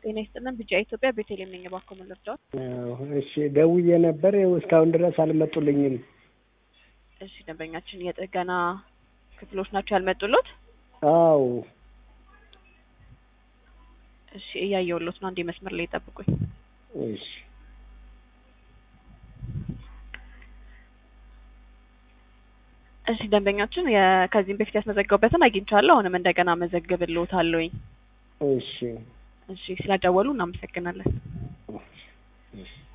ጤና ይስጥልን። ቢጫ ኢትዮጵያ ቤተልሔም ነኝ። እባክዎ ምን ልርዳዎት? እሺ ደውዬ ነበር። ይኸው እስካሁን ድረስ አልመጡልኝም። እሺ ደንበኛችን የጥገና ክፍሎች ናቸው ያልመጡሎት? አዎ እሺ እያየሁሎት ነው። አንዴ መስመር ላይ ጠብቁኝ። እሺ እሺ ደንበኛችን የ- ከዚህም በፊት ያስመዘገቡበትን አግኝቻለሁ። አሁንም እንደገና መዘግብልዎታለሁኝ። እሺ እሺ ስለደወሉ እናመሰግናለን። እሺ